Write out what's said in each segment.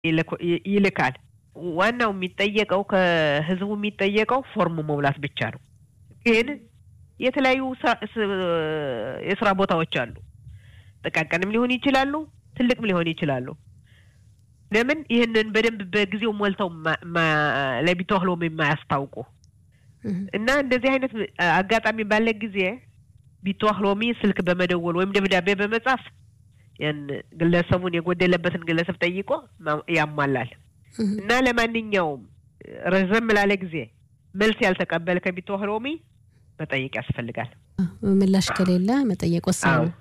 ይልካል። ዋናው የሚጠየቀው ከህዝቡ የሚጠየቀው ፎርም መሙላት ብቻ ነው። ግን የተለያዩ የስራ ቦታዎች አሉ። ጥቃቅንም ሊሆን ይችላሉ፣ ትልቅም ሊሆን ይችላሉ። ለምን ይህንን በደንብ በጊዜው ሞልተው ለቢተዋህሎ የማያስታውቁ እና እንደዚህ አይነት አጋጣሚ ባለ ጊዜ ቢተዋህሎሚ ስልክ በመደወል ወይም ደብዳቤ በመጻፍ ያን ግለሰቡን የጎደለበትን ግለሰብ ጠይቆ ያሟላል እና ለማንኛውም ረዘም ላለ ጊዜ መልስ ያልተቀበለ ከቢተዋህሎሚ መጠየቅ ያስፈልጋል። ምላሽ ከሌለ መጠየቅ ወሳኝ ነው።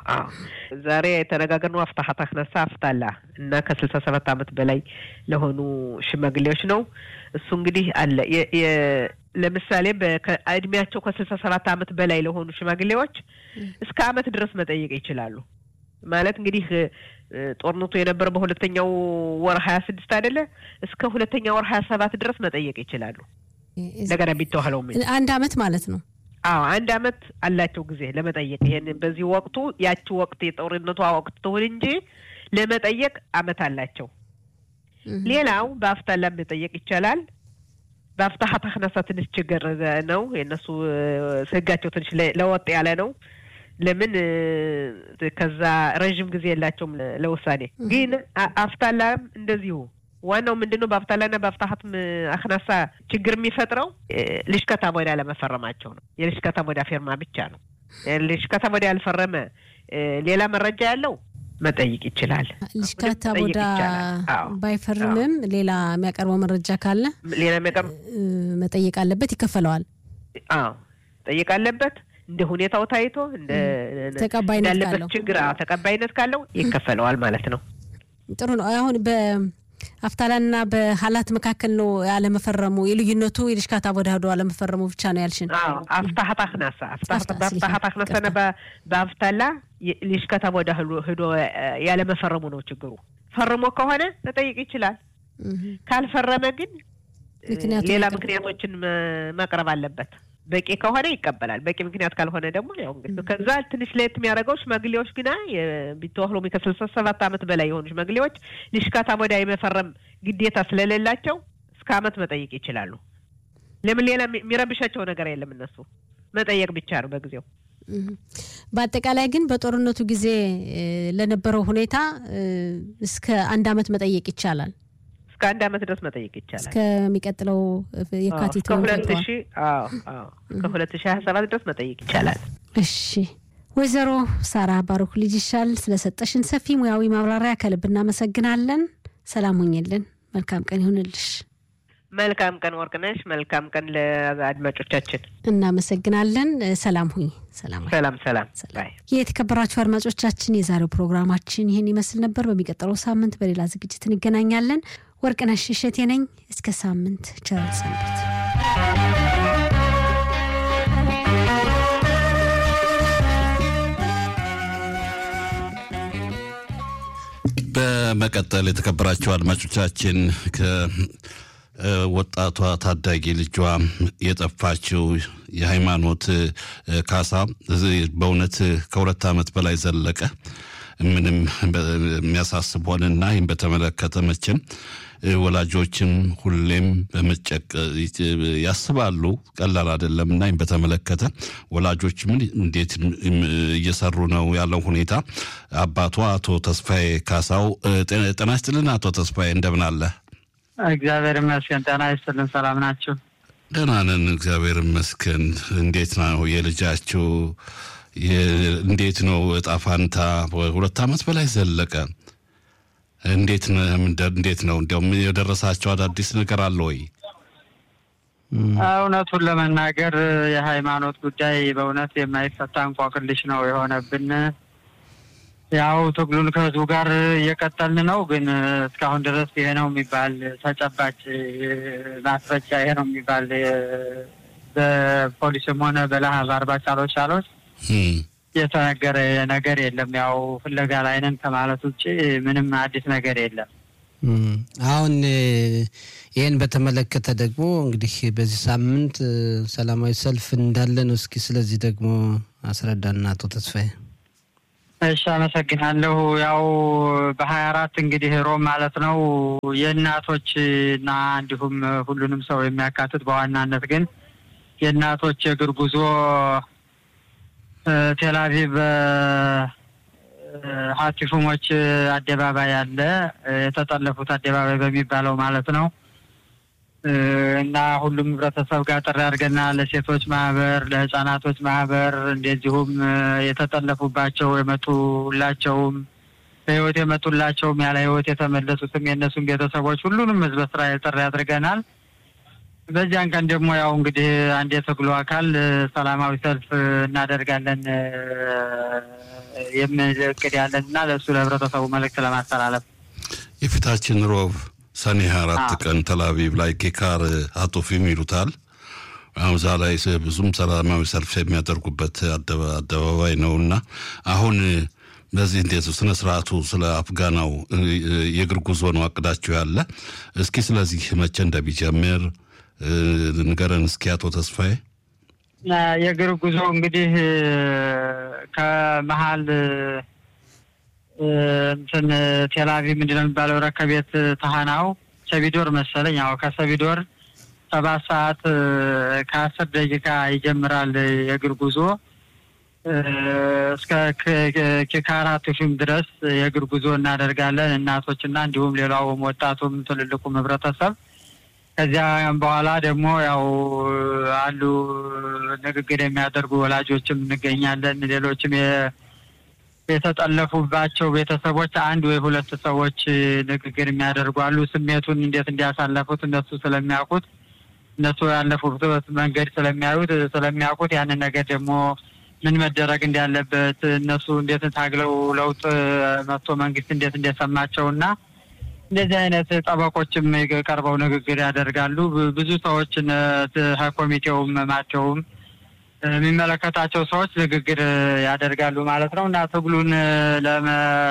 ዛሬ የተነጋገርነው አፍታሀት አክነሳ አፍታላ እና ከስልሳ ሰባት ዓመት በላይ ለሆኑ ሽማግሌዎች ነው። እሱ እንግዲህ አለ ለምሳሌ እድሜያቸው ከስልሳ ሰባት ዓመት በላይ ለሆኑ ሽማግሌዎች እስከ ዓመት ድረስ መጠየቅ ይችላሉ። ማለት እንግዲህ ጦርነቱ የነበረው በሁለተኛው ወር ሀያ ስድስት አይደለ? እስከ ሁለተኛ ወር ሀያ ሰባት ድረስ መጠየቅ ይችላሉ። እንደገና ቢተዋህለው አንድ አመት ማለት ነው። አዎ አንድ አመት አላቸው ጊዜ ለመጠየቅ። ይሄን በዚህ ወቅቱ ያቺ ወቅት የጦርነቷ ወቅት ትሁን እንጂ ለመጠየቅ አመት አላቸው። ሌላው በአፍታላም መጠየቅ ይቻላል። በአፍታሀት አክነሳ ትንሽ ችግር ነው። የእነሱ ህጋቸው ትንሽ ለወጥ ያለ ነው። ለምን ከዛ ረዥም ጊዜ የላቸውም ለውሳኔ። ግን አፍታላም እንደዚሁ ዋናው ምንድን ነው? በአፍታላና በአፍታሀት አክናሳ ችግር የሚፈጥረው ልሽከታ ቦዳ ለመፈረማቸው ነው። የልሽከታ ቦዳ ፌርማ ብቻ ነው። ልሽከታ ቦዳ ያልፈረመ ሌላ መረጃ ያለው መጠየቅ ይችላል። ልሽከታ ቦዳ ባይፈርምም ሌላ የሚያቀርበው መረጃ ካለ ሌላ የሚያቀርብ መጠየቅ አለበት፣ ይከፈለዋል። አዎ ጠየቅ አለበት። እንደ ሁኔታው ታይቶ እንደ ተቀባይነት እንዳለበት ካለው ችግር ተቀባይነት ካለው ይከፈለዋል ማለት ነው። ጥሩ ነው። አሁን በአፍታላና በሀላት መካከል ነው ያለመፈረሙ የልዩነቱ የልሽካታ ቦዳ ሄዶ አለመፈረሙ ብቻ ነው ያልሽን። አፍታሀት አክናሳ በአፍታሀት አክናሳና በአፍታላ ልሽከታ ቦዳ ሂዶ ያለመፈረሙ ነው ችግሩ። ፈርሞ ከሆነ መጠየቅ ይችላል። ካልፈረመ ግን ሌላ ምክንያቶችን ማቅረብ አለበት። በቂ ከሆነ ይቀበላል። በቂ ምክንያት ካልሆነ ደግሞ ያው እንግዲህ ከዛ ትንሽ ለየት የሚያደርገው ሽማግሌዎች ግና ቢተዋህሎ ከስልሳ ሰባት ዓመት በላይ የሆኑ ሽማግሌዎች ልሽካታ ቦዳ የመፈረም ግዴታ ስለሌላቸው እስከ ዓመት መጠየቅ ይችላሉ። ለምን ሌላ የሚረብሻቸው ነገር የለም። እነሱ መጠየቅ ብቻ ነው በጊዜው። በአጠቃላይ ግን በጦርነቱ ጊዜ ለነበረው ሁኔታ እስከ አንድ ዓመት መጠየቅ ይቻላል። እስከ አንድ ዓመት ድረስ መጠየቅ ይቻላል። እስከሚቀጥለው የካቲት ከሁለት ሺ ከሁለት ሺ ሀያ ሰባት ድረስ መጠየቅ ይቻላል። እሺ ወይዘሮ ሳራ ባሩክ ልጅ ይሻል ስለሰጠሽን ሰፊ ሙያዊ ማብራሪያ ከልብ እናመሰግናለን። ሰላም ሁኝልን። መልካም ቀን ይሁንልሽ። መልካም ቀን ወርቅነሽ። መልካም ቀን ለአድማጮቻችን እናመሰግናለን። ሰላም ሁኝ። ሰላም ሰላም ሰላም። ባይ የተከበራችሁ አድማጮቻችን የዛሬው ፕሮግራማችን ይህን ይመስል ነበር። በሚቀጥለው ሳምንት በሌላ ዝግጅት እንገናኛለን። ወርቅነሽ እሸቴ ነኝ። እስከ ሳምንት ቸር ሰንብት። በመቀጠል የተከበራችሁ አድማጮቻችን ከወጣቷ ታዳጊ ልጇ የጠፋችው የሃይማኖት ካሳ በእውነት ከሁለት ዓመት በላይ ዘለቀ። ምንም የሚያሳስብ ሆነና ይህም በተመለከተ መቼም ወላጆችም ሁሌም በመጨቅ ያስባሉ። ቀላል አይደለም እና ይህም በተመለከተ ወላጆች ምን እንዴት እየሰሩ ነው ያለው ሁኔታ አባቷ አቶ ተስፋዬ ካሳው ጤና ይስጥልን። አቶ ተስፋዬ እንደምን አለ? እግዚአብሔር ይመስገን። ጤና ይስጥልን። ሰላም ናችሁ? ደህና ነን፣ እግዚአብሔር ይመስገን። እንዴት ነው የልጃችሁ እንዴት ነው እጣ ፋንታ? ሁለት ዓመት በላይ ዘለቀ። እንዴት እንዴት ነው እንዲያውም የደረሳቸው አዳዲስ ነገር አለ ወይ? እውነቱን ለመናገር የሃይማኖት ጉዳይ በእውነት የማይፈታ እንቆቅልሽ ነው የሆነብን። ያው ትግሉን ከህዝቡ ጋር እየቀጠልን ነው፣ ግን እስካሁን ድረስ ይሄ ነው የሚባል ተጨባጭ ማስረጃ ይሄ ነው የሚባል በፖሊስም ሆነ በለሀብ አርባ ቻሎች ቻሎች የተነገረ ነገር የለም። ያው ፍለጋ ላይ ነን ከማለት ውጭ ምንም አዲስ ነገር የለም። አሁን ይህን በተመለከተ ደግሞ እንግዲህ በዚህ ሳምንት ሰላማዊ ሰልፍ እንዳለ ነው። እስኪ ስለዚህ ደግሞ አስረዳና አቶ ተስፋዬ። እሺ አመሰግናለሁ። ያው በሀያ አራት እንግዲህ ሮም ማለት ነው የእናቶች እና እንዲሁም ሁሉንም ሰው የሚያካትት በዋናነት ግን የእናቶች የእግር ጉዞ ቴልአቪቭ ሀቲፉሞች አደባባይ አለ የተጠለፉት አደባባይ በሚባለው ማለት ነው እና ሁሉም ህብረተሰብ ጋር ጥሪ አድርገናል። ለሴቶች ማህበር፣ ለህጻናቶች ማህበር እንደዚሁም የተጠለፉባቸው የመጡላቸውም በህይወት የመጡላቸውም ያለ ህይወት የተመለሱትም የእነሱም ቤተሰቦች ሁሉንም ህዝበ እስራኤል ጥሪ አድርገናል። በዚያን ቀን ደግሞ ያው እንግዲህ አንድ የትግሉ አካል ሰላማዊ ሰልፍ እናደርጋለን የሚል እቅድ ያለን እና ለእሱ ለህብረተሰቡ መልእክት ለማስተላለፍ የፊታችን ሮብ ሰኔ ሀያ አራት ቀን ተላቪቭ ላይ ኬካር አቶፊም ይሉታል። አሁን እዛ ላይ ብዙም ሰላማዊ ሰልፍ የሚያደርጉበት አደባባይ ነው እና አሁን በዚህ እንዴት ስነ ስርዓቱ ስለ አፍጋናው የእግር ጉዞ ነው አቅዳችሁ ያለ? እስኪ ስለዚህ መቼ እንደሚጀምር ንገረን እስኪ አቶ ተስፋዬ። የእግር ጉዞ እንግዲህ ከመሀል እንትን ቴልአቪቭ ምንድን ነው የሚባለው ረከቤት ተሃናው ሰቢዶር መሰለኝ። ያው ከሰቢዶር ሰባት ሰዓት ከአስር ደቂቃ ይጀምራል የእግር ጉዞ እስከ ኪካራ ቱፊም ድረስ የእግር ጉዞ እናደርጋለን። እናቶችና እንዲሁም ሌላውም ወጣቱም ትልልቁም ህብረተሰብ ከዚያም በኋላ ደግሞ ያው አሉ ንግግር የሚያደርጉ ወላጆችም እንገኛለን። ሌሎችም የተጠለፉባቸው ቤተሰቦች አንድ ወይ ሁለት ሰዎች ንግግር የሚያደርጉ አሉ። ስሜቱን እንዴት እንዲያሳለፉት እነሱ ስለሚያውቁት እነሱ ያለፉበት መንገድ ስለሚያዩት ስለሚያውቁት ያንን ነገር ደግሞ ምን መደረግ እንዳለበት እነሱ እንዴት ታግለው ለውጥ መጥቶ መንግስት እንዴት እንደሰማቸው እና እንደዚህ አይነት ጠበቆችም ቀርበው ንግግር ያደርጋሉ። ብዙ ሰዎች ኮሚቴውም ማቸውም የሚመለከታቸው ሰዎች ንግግር ያደርጋሉ ማለት ነው እና ትግሉን ለመ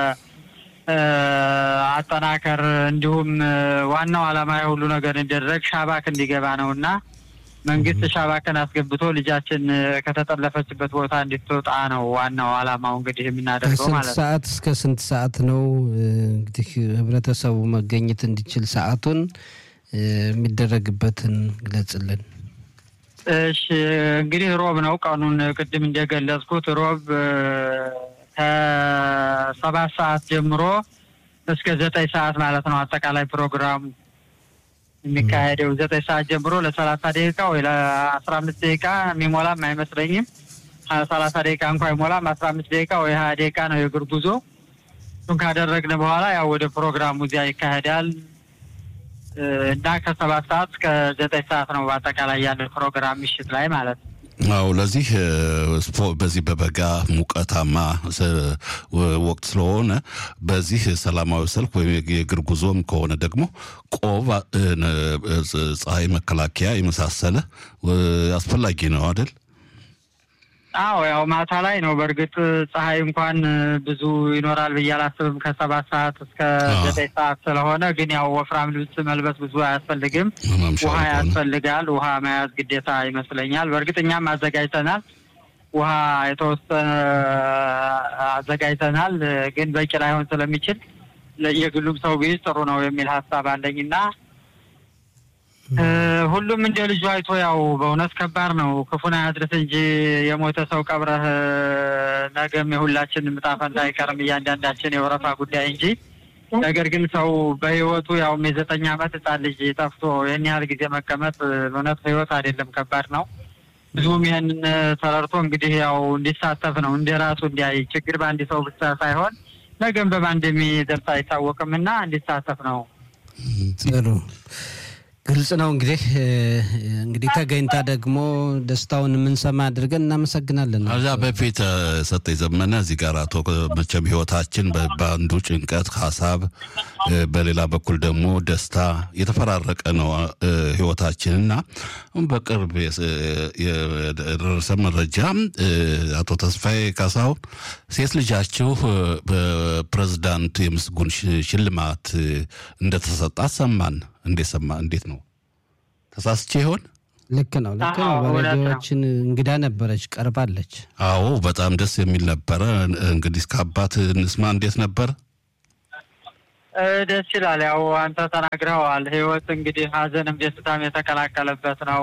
አጠናከር እንዲሁም ዋናው ዓላማ የሁሉ ነገር እንዲደረግ ሻባክ እንዲገባ ነው እና መንግስት ሻባክን አስገብቶ ልጃችን ከተጠለፈችበት ቦታ እንድትወጣ ነው ዋናው ዓላማው እንግዲህ የምናደርገው ከስንት ማለት ነው። ሰዓት እስከ ስንት ሰዓት ነው እንግዲህ ህብረተሰቡ መገኘት እንዲችል ሰዓቱን የሚደረግበትን ግለጽልን። እሺ እንግዲህ ሮብ ነው ቀኑን ቅድም እንደገለጽኩት ሮብ ከሰባት ሰዓት ጀምሮ እስከ ዘጠኝ ሰዓት ማለት ነው አጠቃላይ ፕሮግራሙ የሚካሄደው ዘጠኝ ሰዓት ጀምሮ ለሰላሳ ደቂቃ ወይ ለአስራ አምስት ደቂቃ የሚሞላም አይመስለኝም። ሰላሳ ደቂቃ እንኳ አይሞላም። አስራ አምስት ደቂቃ ወይ ሀያ ደቂቃ ነው የእግር ጉዞ። እሱን ካደረግን በኋላ ያው ወደ ፕሮግራሙ እዚያ ይካሄዳል እና ከሰባት ሰዓት እስከ ዘጠኝ ሰዓት ነው በአጠቃላይ ያለ ፕሮግራም ምሽት ላይ ማለት ነው። አው ለዚህ በዚህ በበጋ ሙቀታማ ወቅት ስለሆነ በዚህ ሰላማዊ ሰልፍ ወይም የእግር ጉዞም ከሆነ ደግሞ ቆብ፣ ፀሐይ መከላከያ የመሳሰለ አስፈላጊ ነው አይደል? አዎ ያው ማታ ላይ ነው። በእርግጥ ፀሐይ እንኳን ብዙ ይኖራል ብዬ አላስብም ከሰባት ሰዓት እስከ ዘጠኝ ሰዓት ስለሆነ፣ ግን ያው ወፍራም ልብስ መልበስ ብዙ አያስፈልግም። ውሃ ያስፈልጋል። ውሃ መያዝ ግዴታ ይመስለኛል። በእርግጥ እኛም አዘጋጅተናል። ውሃ የተወሰነ አዘጋጅተናል፣ ግን በቂ ላይሆን ስለሚችል የግሉም ሰው ቢይዝ ጥሩ ነው የሚል ሀሳብ አለኝና ሁሉም እንደ ልጁ አይቶ ያው በእውነት ከባድ ነው። ክፉን አያድርስ እንጂ የሞተ ሰው ቀብረህ ነገም የሁላችን ዕጣ ፈንታ አይቀርም እያንዳንዳችን የወረፋ ጉዳይ እንጂ ነገር ግን ሰው በህይወቱ ያውም የዘጠኝ ዓመት ህጻን ልጅ ጠፍቶ ይህን ያህል ጊዜ መቀመጥ በእውነት ህይወት አይደለም፣ ከባድ ነው። ብዙም ይህንን ተረድቶ እንግዲህ ያው እንዲሳተፍ ነው እንደ ራሱ እንዲያይ ችግር በአንድ ሰው ብቻ ሳይሆን ነገም በማን እንደሚደርስ አይታወቅም እና እንዲሳተፍ ነው። ጥሩ ግልጽ ነው። እንግዲህ እንግዲህ ተገኝታ ደግሞ ደስታውን የምንሰማ አድርገን እናመሰግናለን። ከዛ በፊት ሰጠኝ ዘመነ እዚህ ጋር አቶ መቼም ህይወታችን በአንዱ ጭንቀት ሀሳብ፣ በሌላ በኩል ደግሞ ደስታ የተፈራረቀ ነው ህይወታችን እና አሁን በቅርብ የደረሰ መረጃ አቶ ተስፋዬ ካሳሁን ሴት ልጃችሁ በፕሬዝዳንት የምስጉን ሽልማት እንደተሰጣት ሰማን። እንዴት ሰማ? እንዴት ነው? ተሳስቼ ይሆን? ልክ ነው ልክ ነው። አዎ፣ እውነት ነው። በሬዲዮችን እንግዳ ነበረች ቀርባለች። አዎ በጣም ደስ የሚል ነበረ። እንግዲህ ከአባት እንስማ እንዴት ነበር? እ፣ ደስ ይላል። ያው አንተ ተናግረኸዋል። ህይወት እንግዲህ ሀዘንም ደስታም የተቀላቀለበት ነው።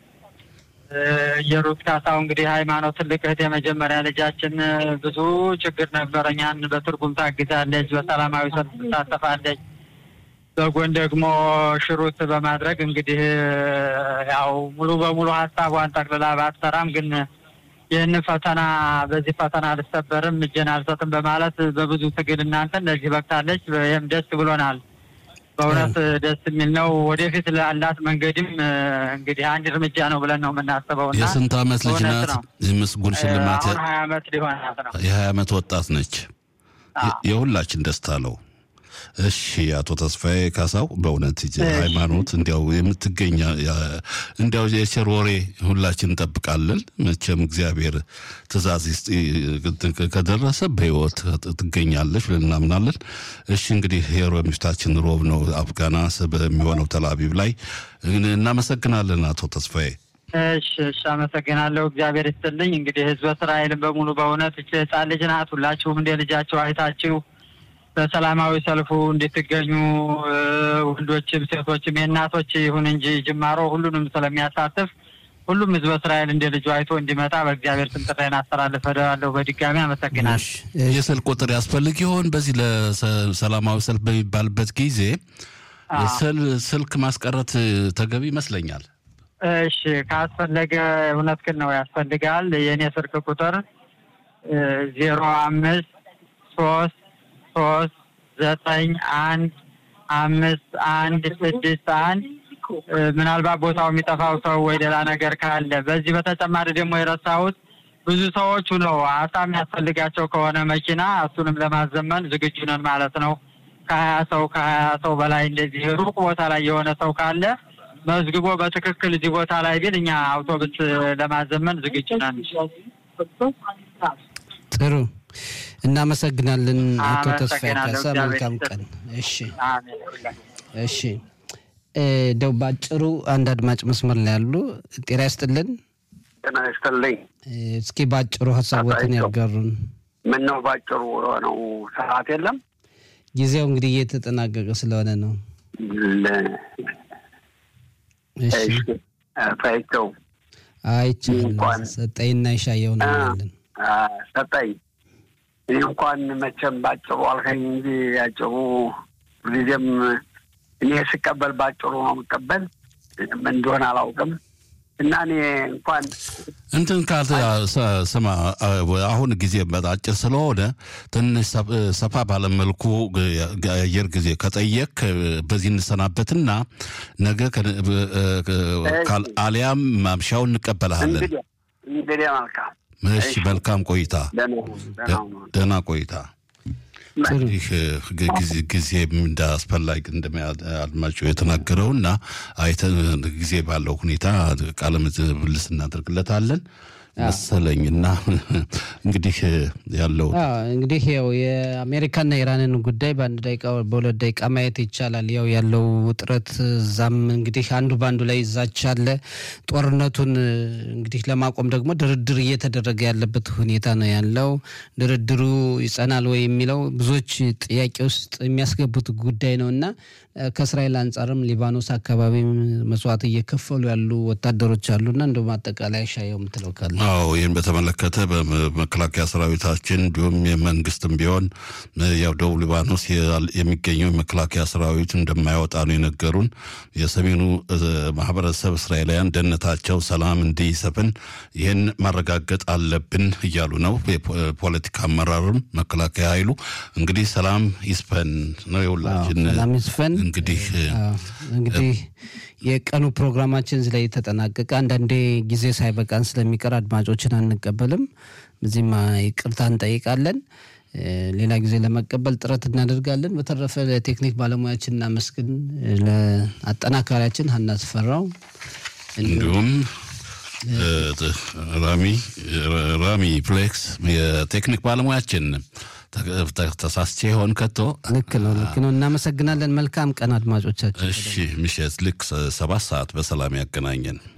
እ፣ የሩት ካሳው እንግዲህ ሃይማኖት ትልቅ እህት የመጀመሪያ ልጃችን እ፣ ብዙ ችግር ነበረ። እኛን በትርጉም ታግዛለች፣ በሰላማዊ ሰልፍ ትሳተፋለች። በጎን ደግሞ ሽሩት በማድረግ እንግዲህ እ፣ ያው ሙሉ በሙሉ ሀሳቧን ጠቅልላ ባትሰራም ግን ይህንን ፈተና በዚህ ፈተና አልሰበርም እጄን አልሰጥም በማለት በብዙ ትግል እናንተን ለዚህ በቅታለች። ይህም ደስ ብሎናል። በእውነት ደስ የሚል ነው። ወደፊት ላላት መንገድም እ፣ እንግዲህ አንድ እርምጃ ነው ብለን ነው የምናስበው እና የስንት ዓመት ልጅ እውነት ናት? ነው። ምስጉን ሽልማት አሁን ሀያ አመት ሊሆናት ነው። የሀያ ዓመት ወጣት ነች። የ- የሁላችን ደስታ ነው። እሺ አቶ ተስፋዬ ካሳው በእውነት ይቺ ሃይማኖት እንዲያው የምትገኛ ያ- እንዲያው የቸር ወሬ ሁላችን እንጠብቃለን። መቼም እግዚአብሔር ትእዛዝ ይስጥ- ከደረሰ በህይወት ትገኛለች ብለን እናምናለን። እሺ እንግዲህ የሮብ ምሽታችን ሮብ ነው። አፍጋና በሚሆነው ተላቢብ ላይ እናመሰግናለን አቶ ተስፋዬ። እሺ እሺ፣ አመሰግናለሁ። እግዚአብሔር ይስጥልኝ። እንግዲህ ህዝበ እስራኤልን በሙሉ በእውነት እች ህጻን ልጅ ናት። ሁላችሁም እንደ ልጃቸው አይታችሁ በሰላማዊ ሰልፉ እንድትገኙ እ፣ ወንዶችም ሴቶችም የእናቶች ይሁን እንጂ ጅማሮ ሁሉንም ስለሚያሳትፍ ሁሉም ህዝበ እስራኤል እንደ ልጁ አይቶ እንዲመጣ በእግዚአብሔር ስም ጥሬን አስተላልፋለሁ። በድጋሚ አመሰግናለሁ። የስልክ ቁጥር ያስፈልግ ይሆን? በዚህ ለሰላማዊ ሰልፍ በሚባልበት ጊዜ የስል- ስልክ ማስቀረት ተገቢ ይመስለኛል። እሺ ካስፈለገ እውነት ግን ነው ያስፈልጋል። የእኔ ስልክ ቁጥር ዜሮ አምስት ሶስት ሶስት ዘጠኝ አንድ አምስት አንድ ስድስት አንድ እ፣ ምናልባት ቦታው የሚጠፋው ሰው ወይ ሌላ ነገር ካለ በዚህ በተጨማሪ ደግሞ የረሳሁት ብዙ ሰዎቹ ነው አሳ የሚያስፈልጋቸው ከሆነ መኪና እሱንም ለማዘመን ዝግጁ ነን ማለት ነው። ከሀያ ሰው ከሀያ ሰው በላይ እንደዚህ ሩቅ ቦታ ላይ የሆነ ሰው ካለ መዝግቦ በትክክል እዚህ ቦታ ላይ ቢል እኛ አውቶቡስ ለማዘመን ዝግጁ ነን። ጥሩ እናመሰግናለን አቶ ተስፋዬ አመሰግናለሁ። ካሳ። እግዚአብሔር መልካም ይስጥልኝ። ቀን። እሺ አሜን። እሺ እ፣ እንደው ባጭሩ አንድ አድማጭ መስመር ላይ ያሉ ጤና ይስጥልን። ጤና ይስጥልኝ። እ፣ እስኪ ባጭሩ ሀሳቦትን አባይቶ። ያጋሩን። ምን ነው ባጭሩ የሆነው ሰዓት የለም። ጊዜው እንግዲህ እየተጠናቀቀ ስለሆነ ነው። ለ- እሺ እሺ፣ ፈይቸው አይቻልም። እንኳን ሰጠይና ይሻየው ነው ያለን። አ፣ ሰጠኝ። እኔ እንኳን መቼም ባጭሩ አልከኝ እንጂ ያጭሩ ጊዜም እኔ ስቀበል ባጭሩ ነው የምቀበል። ምን እንደሆነ አላውቅም እና እኔ እንኳን እንትን ካል ሰ- ስማ አሁን ጊዜ አጭር ስለሆነ ትንሽ ሰፍ- ሰፋ ባለመልኩ የአየር ጊዜ ከጠየቅ በዚህ እንሰናበትና ነገ ከ- ካል- አሊያም ማምሻውን እንቀበልሃለን። እንግዲህ እንግዲህ መልካም እሺ፣ መልካም ቆይታ፣ ደህና ሁኑ፣ ደህና ሁኑ። ደህና ቆይታ። ይህ ጊዜ- ጊዜ እንደ አስፈላጊ እንደሚያ አድማጩ የተናገረው እና አይተን ጊዜ ባለው ሁኔታ ቃለ ምልልስ እናደርግለታለን መሰለኝ እና እንግዲህ ያለው አዎ እንግዲህ ያው የአሜሪካና የኢራንን ጉዳይ በአንድ ደቂቃ በሁለት ደቂቃ ማየት ይቻላል። ያው ያለው ውጥረት እዛም እንግዲህ አንዱ በአንዱ ላይ ይዛች አለ። ጦርነቱን እንግዲህ ለማቆም ደግሞ ድርድር እየተደረገ ያለበት ሁኔታ ነው ያለው። ድርድሩ ይጸናል ወይ የሚለው ብዙዎች ጥያቄ ውስጥ የሚያስገቡት ጉዳይ ነው እና ከእስራኤል አንጻርም ሊባኖስ አካባቢም መስዋዕት እየከፈሉ ያሉ ወታደሮች አሉና እንደውም አጠቃላይ ሻየው የምትለው ካለ አዎ ይህን በተመለከተ በመከላከያ ሰራዊታችን እንዲሁም የመንግስትም ቢሆን ያው ደቡብ ሊባኖስ የሚገኘው የመከላከያ ሰራዊት እንደማይወጣ ነው የነገሩን። የሰሜኑ ማህበረሰብ እስራኤላውያን ደህንነታቸው ሰላም እንዲሰፍን ይህን ማረጋገጥ አለብን እያሉ ነው። የፖለቲካ አመራርም መከላከያ ኃይሉ እንግዲህ ሰላም ይስፈን ነው የሁላችን ሰላም ይስፈን። እንግዲህ እንግዲህ የቀኑ ፕሮግራማችን እዚህ ላይ ተጠናቀቀ። አንዳንዴ ጊዜ ሳይበቃን ስለሚቀር አድማጮችን አንቀበልም። በዚህም ይቅርታ እንጠይቃለን። ሌላ ጊዜ ለመቀበል ጥረት እናደርጋለን። በተረፈ ለቴክኒክ ባለሙያችን እናመስግን። ለአጠናካሪያችን ሀና ስፈራው እንዲሁም ራሚ ራሚ ፍሌክስ የቴክኒክ ባለሙያችን ተሳስቼ ይሆን ከቶ? ልክ ነው፣ ልክ ነው። እናመሰግናለን። መልካም ቀን አድማጮቻችን። እሺ፣ ምሽት ልክ ሰባት ሰዓት በሰላም ያገናኘን።